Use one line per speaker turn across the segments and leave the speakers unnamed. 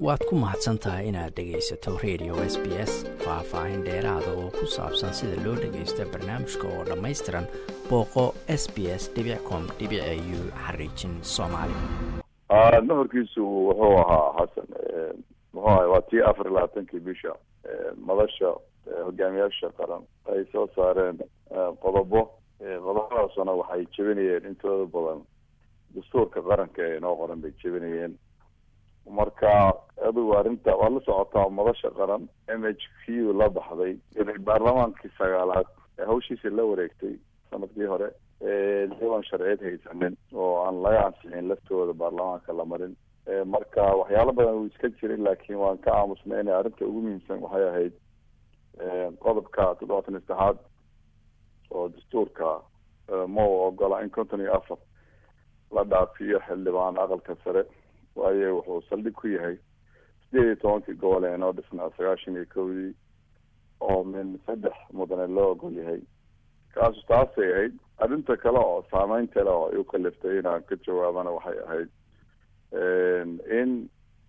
waad ku mahadsan tahay inaad dhegaysato radio s b s faah-faahin dheeraada oo ku saabsan sida loo dhagaysto barnaamijka oo dhammaystiran booqo s b s com u xariijin soomaali
nuxurkiisu wuxuu ahaa xasan muxuu ahay waa tii afar iyo labaatankii bisha madasha hogaamiyaasha qaran ay soo saareen qodobo qodobadaasuna waxay jebinayeen intooda badan dastuurka qaranka ee inoo qoran bay jebinayeen marka adigu arrinta waad la socotaa madasha qaran m h q la baxday inay baarlamaankii sagaalaad hawshiisa la wareegtay sanadkii hore iyagoon sharciyeed haysanin oo aan laga ansixin laftooda baarlamaanka la marin marka waxyaalo badan uu iska jirin laakiin waan ka aamusnay inay arrinta ugu muhiimsan waxay ahayd qodobka toddobaatan iyo saddexaad oo dastuurka ma u ogola in konton iyo afar la dhaafiyo xildhibaan aqalka sare waayo wuxuu saldhig ku yahay sideed iyo tobankii gobol ee inoo dhisnaa sagaashan iyo kowdii oo min saddex mudane loo ogol yahay kaasu taasay ahayd arrinta kale oo saameynta le oo ay u kaliftay inaan ka jawaabana waxay ahayd in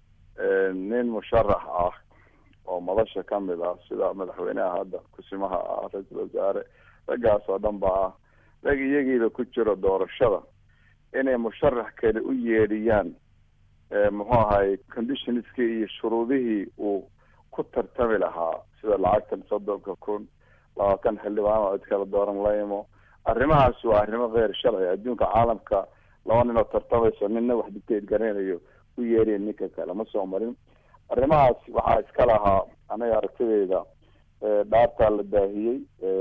nin musharax ah oo madasha kamid ah sida madaxweynaha hadda kusimaha ah ra-iisul wasaare raggaas oo dhan ba ah rag iyagiiba ku jiro doorashada inay musharax kale u yeedhiyaan muxuu ahay conditionskii iyo shuruudihii uu ku tartami lahaa sida lacagtan soddonka kun labaatan xildhibaan oo cid kala dooran la imo arrimahaas waa arrimo keyr sharci adduunka caalamka laba nin oo tartamayso ninna wax dictate garanayo u yeeriya ninka kale ma soo marin arrimahaas waxaa iska lahaa anaga aragtideyda dhaartaa la daahiyey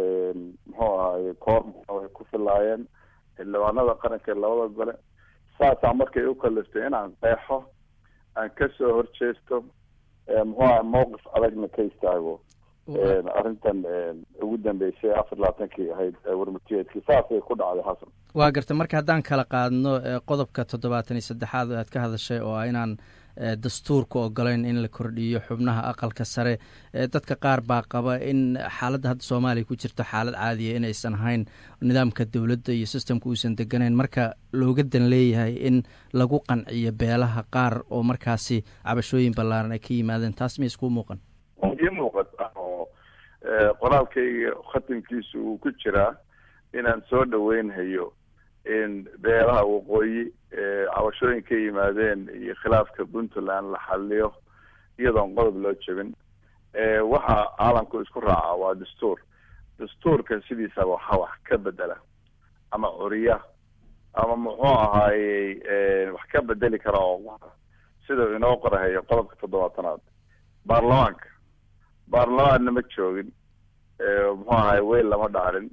muxuu ahay koor way ku filaayeen xildhibaanada qaranka labada gole saasaa markay u kaliftay inaan qeexo aan kasoo horjeesto muxuu ahay mawqif adagna ka istaago arrintan ugu dambeysay afar labaatankii ahayd warmutiyeedkii saasay ku dhacday xasan
waa garta marka haddaan kala qaadno qodobka toddobaatan iyo saddexaad aad ka hadashay oo ah inaan dastuurka ogolayn in la kordhiyo xubnaha aqalka sare dadka qaar baa qaba in xaaladda hadda soomaaliya ku jirto xaalad caadiya inaysan ahayn nidaamka dowladda iyo systemka uusan deganayn marka looga dan leeyahay in lagu qanciyo beelaha qaar oo markaasi cabashooyin ballaaran ay ka yimaadeen taas ma iskuu muuqan
ii muuqata oo qoraalkayga khatimkiisa uu ku jiraa inaan soo dhaweynhayo in beelaha waqooyi cabashooyin ka yimaadeen iyo khilaafka puntland la xaliyo iyadoon qodob loo jebin waxa caalamku isku raaca waa dastuur dastuurka sidiisaba waxa wax ka bedela ama curiya ama muxuu ahaayey wax ka bedeli kara oo sida inoo qorahayo qodobka toddobaatanaad baarlamaanka baarlamaanna ma joogin muxuu ahay weyl lama dhaarin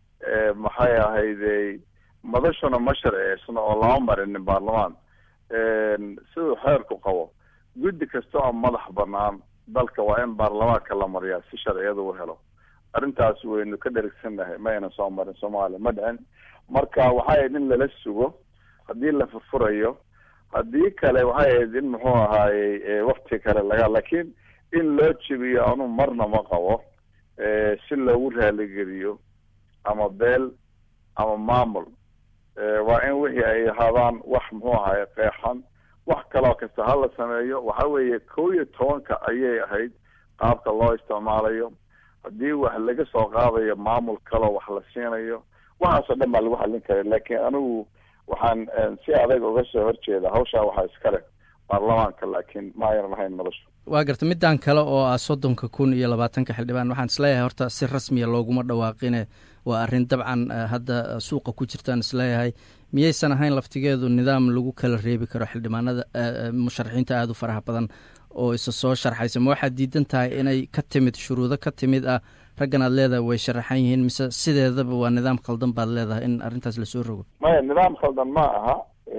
maxay ahayde madashuna ma sharceysno oo lama marinin baarlamaan siduu xeerku qabo guddi kasta oo madax banaan dalka waa in baarlamaanka la mariyaa si sharciyada u helo arrintaas waynu ka dherigsannahay ma ayna soo marin soomaaliya ma dhicin marka waxay ahayd in lala sugo haddii la furfurayo haddii kale waxay ahayd in muxuu ahaayey wakti kale laga laakiin in loo jebiyo anu marna ma qabo si loogu raaligeliyo ama beel ama maamul waa in wixii ay ahaadaan wax muxuu ahay qeexan wax kaloo kasta ha la sameeyo waxa weeye kow iyo tobanka ayay ahayd qaabka loo isticmaalayo haddii wax laga soo qaadayo maamul kaloo wax la siinayo waxaasoo dhan baa lagu xallin kara laakiin anigu waxaan si adag uga soo horjeeda hawshaa waxaa iskale baarlamaanka laakiin ma aynan lahayn madashu
waa garta middan kale oo ah soddonka kun iyo labaatanka xildhibaan waxaan isleeyahay horta si rasmiya looguma dhawaaqine waa arrin dabcan hadda suuqa ku jirtaan isleeyahay miyaysan ahayn laftigeedu nidaam lagu kala reebi karo xildhibaanada musharaxiinta aada u faraha badan oo isa soo sharxaysa ma waxaad diidan tahay inay ka timid shuruudo ka timid ah raggan aad leedahay way sharaxan yihiin mise sideedaba waa nidaam khaldan baad leedahay in arrintaas lasoo rogo
maya nidaam khaldan ma aha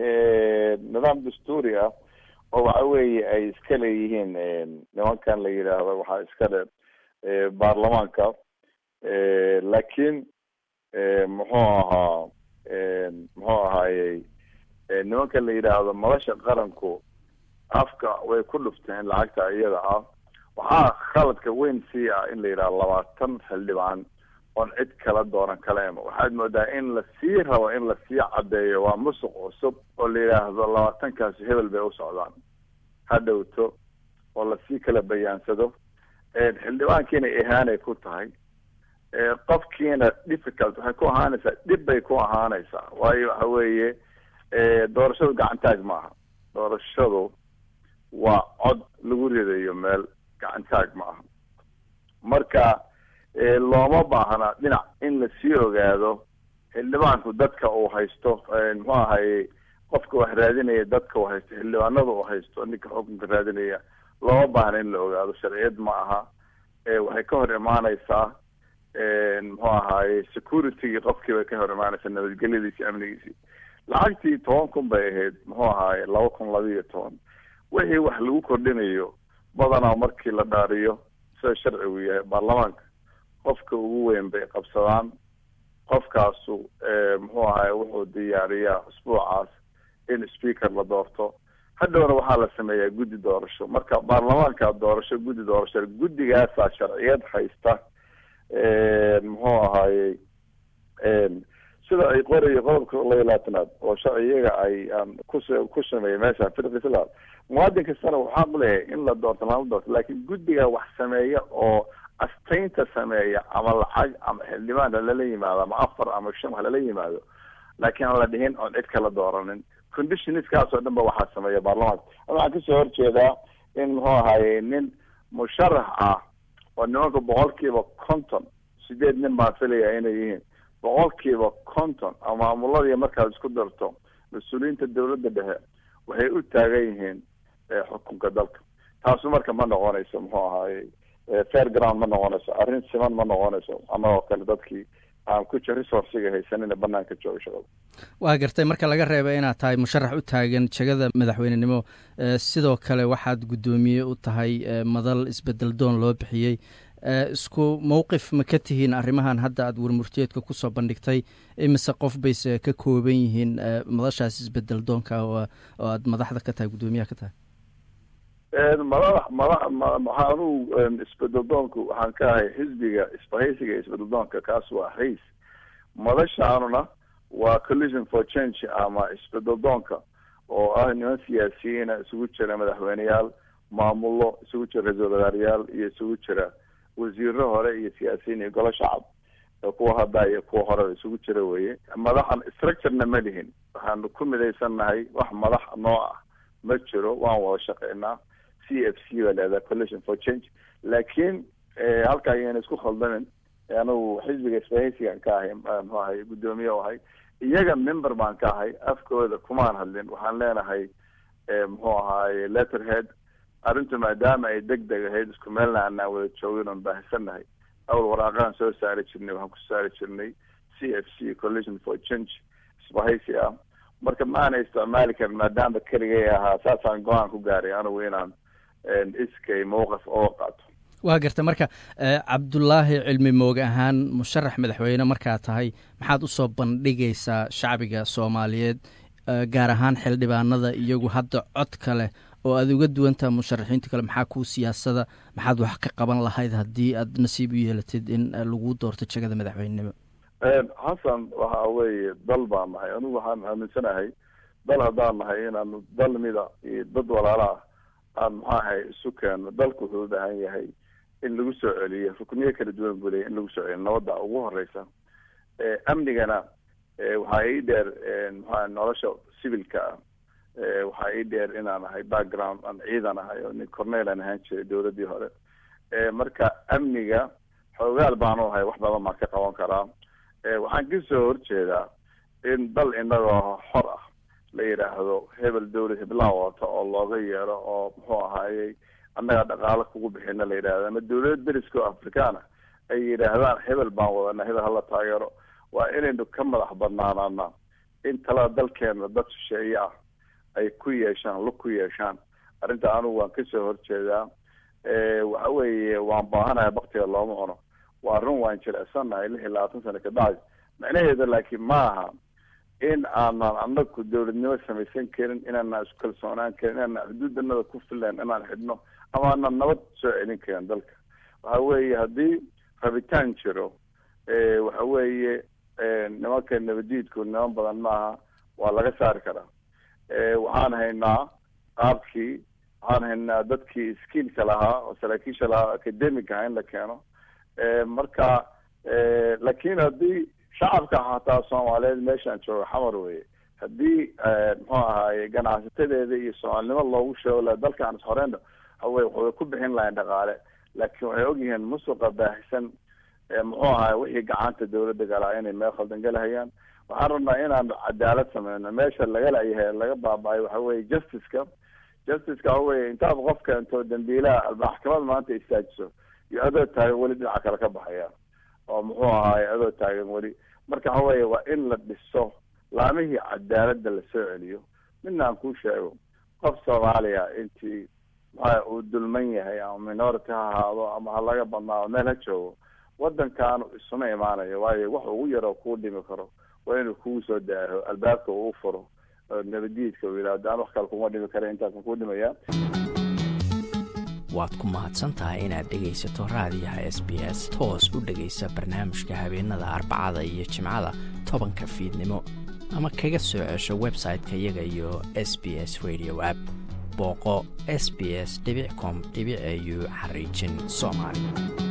nidaam dastuuri ah oo waxa weeye ay iska leeyihiin nimankan la yidhaahdo waxaa iska le baarlamaanka laakiin muxuu ahaa muxuu ahaayey nimanka la yidhaahdo madasha qaranku afka way ku dhufteen lacagta iyada ah waxaa khaladka weyn sii ah in la yidhahdo labaatan xildhibaan oon cid kala dooran kala imo waxaad moodaa in lasii rabo in lasii caddeeyo waa musuq cusub oo la yidhaahdo labaatankaasi hebel bay u socdaan ha dhowto oo lasii kala bayaansado xildhibaankiina ihaanay ku tahay qofkiina difficult waxay ku ahaanaysaa dhib bay ku ahaanaysaa waayo waxa weeye doorashadu gacantaag maaha doorashadu waa cod lagu ridayo meel gacantaag ma aha marka looma baahna dhinac in lasii ogaado xildhibaanku dadka uu haysto muxuu ahaye qofka wax raadinaya dadka uu haysto xildhibaanada uu haysto ninka xukunka raadinaya looma baahna in la ogaado sharciyad ma aha waxay ka hor imaaneysaa muxuu ahaye securitygii qofkii bay ka hor imaaneysaa nabadgelyadiisi amnigiisii lacagtii toban kun bay ahayd muxuu ahaaye laba kun laba iyo toban wixii wax lagu kordhinayo badanaa markii la dhaariyo sida sharcigu yahay baarlamaanka qofka ugu weyn bay qabsadaan qofkaasu muxuu ahaye wuxuu diyaariyaa usbuucaas in speaker la doorto hadhowna waxaa la sameeyaa guddi doorasho marka baarlamaanka doorasho guddi doorasho guddigaasaa sharciyad haysta muxuu ahaaye sida ay qorayo qodobka laba iyo labaatanaad oo sharci iyaga ay kus ku sameeyay meesha firqi islaam muwaadin kastana waxaa uleeyahay in la doorto lama doorto laakiin guddiga wax sameeya oo astaynta sameeya ama lacag ama xildhibaan halala yimaado ama afar ama shan halala yimaado laakiin aan la dhihin oon cid kala dooranin conditionskaas oo dhan ba waxaa sameeya baarlamaanka waxaan kasoo horjeedaa in muxuu ahaye nin musharax ah oo nimanka boqolkiiba konton sideed nin baan filaya inay yihiin boqolkiiba konton ama maamuladii markaad isku darto mas-uuliyiinta dawladda dhexe waxay u taagan yihiin xukunka dalka taasu marka ma noqonayso muxuu ahaye fair ground ma noqonayso arrin siman ma noqonayso annagoo kale dadkii aan ku jir resourciga haysanina banaanka jooga shaqada
waa gartay marka laga reeba inaad tahay musharax u taagan jegada madaxweynenimo sidoo kale waxaad guddoomiye u tahay madal isbedel doon loo bixiyey isku mowqif ma ka tihiin arrimahan hadda aad warmurtiyeedka kusoo bandhigtay imise qof bayse ka kooban yihiin madashaas isbedel doonka oo aad madaxda ka tahay guddoomiyaha ka tahay
madax madax maxaa anugu isbedel doonku waxaan ka ahay xisbiga isbahaysiga isbedel doonka kaas waa rays madashaanuna waa collision for change ama isbedel doonka oo ah niman siyaasiyiina isugu jira madaxweyneyaal maamulo isugu jira ra-isul wasaarayaal iyo isugu jira wasiiro hore iyo siyaasiyiin iyo golo shacab kuwa hadda iyo kuwa horeba isugu jira weye madaxan structurena ma lihin waxaanu ku midaysannahay wax madax noo ah ma jiro waan wada shaqeynaa c f c baa leedaha collision for change laakiin halka ayayna isku khaldamin anigu xisbiga isbahaysigan ka ahay muxuu ahay guddoomiye u ahay iyaga member baan ka ahay afkooda kumaan hadlin waxaan leenahay muxuu ahaye letterhead arrintu maadaama ay deg deg ahayd isku meelna aanaan wada joogin oon baahisannahay awal waraaqahan soo saari jirnay waxaan ku saari jirnay c f c collision for change isbahaysi ah marka ma aana isticmaali karin maadaama keligay ahaa saasaan go-aan ku gaaray anigu inaan iskay mowqif oga qaato
waa garta marka cabdulaahi cilmi mooge ahaan musharax madaxweyne markaa tahay maxaad usoo bandhigaysaa shacbiga soomaaliyeed gaar ahaan xildhibaanada iyagu hadda codka leh oo aad uga duwantaha musharaxiinta kale maxaa kuu siyaasada maxaad wax ka qaban lahayd haddii aad nasiib u yeelatid in lagu doorto jegada madaxweynenimo
xasan waxa weeye dal baan nahay anigu waxaan aaminsanahay dal haddaan nahay inaanu dal mida iyo dad walaala ah aan maxaa ahay isu keeno dalku wuxuu u baahan yahay in lagu soo celiyo rukniyo kala duwan buu leeyahy in lagu soo celiyo nabadda ugu horeysa amnigana waxaa ii dheer maxaa nolosha civilka ah waxaa ii dheer inaan ahay background aan ciidan ahay oo nin cornel aan ahaan jiray dawladdii hore marka amniga xoogaal baanu ahay wax badan baan ka qaban karaa waxaan kasoo horjeedaa in dal inagoo xor ah la yidhaahdo hebel dawlad heblaan wata oo looga yeero oo muxuu ahaayey annaga dhaqaalo kugu bixina la yidhahdo ama dawlada deriska oo afrikaana ay yidhaahdaan hebel baan wadana hebel hala taageero waa inaynu ka madax banaanaana in talada dalkeena dad shisheeye ah ay ku yeeshaan lug ku yeeshaan arrinta anigu waan kasoo horjeedaa waxa weeye waan baahanahay baktiga looma cuno waa run waan jilecsannahay lix iyo labaatan sano kabacdi macnaheeda laakiin ma aha in aanan anaku dawladnimo samaysan karin inaanaan isku kalsoonaan karin inaanaan xuduudanada ku filan inaan xidhno ama aanan nabad soo celin karin dalka waxa weeye haddii rabitaan jiro waxa weeye nimanka nabadiidku niman badan maaha waa laga saari karaa waxaan haynaa qaabkii waxaan haynaa dadkii skiilka lahaa oo saraakiisha lahaa academic aha in la keeno marka laakiin haddii shacabka hataa soomaaliyeed meeshaan jooga xamar weye haddii muxuu ahaaye ganacsatadeeda iyo soomaalinimo loogu sheego la dalkaan ishoreyna hawe waxay ku bixin lahayn dhaqaale laakiin waxay ogyihiin musuqa baahisan muxuu ahaay wixii gacanta dawladda galaa inay meel khaldan galahayaan waxaan rabnaa inaan cadaalad sameyno meesha laga layahay laga baaba-ay waxa weye justiceka justiceka waxa weye intaad qofka intoo dambiilaha maxkamad maanta istaajiso iyo adoo taagan weli dhinaca kale ka baxayaan oo muxuu ahaaye adoo taagan weli marka waxa weye waa in la dhiso laamihii cadaaladda lasoo celiyo midna aan kuu sheego qof soomaaliya intii maxaa uu dulman yahay ama minority ha ahaado ama ha laga badnaado meel ha joogo wadankaanu isuma imaanayo waayo wax ugu yaroo kuu dhimi karo waa inuu kugu soo daaho albaabka uu furo nabadiidka uu yidhahdo aan wax kale kuma dhimi kara intaasan kuu dhimaya
waad ku mahadsan tahay inaad dhegaysato raadiyaha s b s toos u dhegaysa barnaamijka habeenada arbacada iyo jimcada tobanka fiidnimo ama kaga soo cesho website-ka iyaga iyo s b s radio app booqo s b s com au xariijin soomaali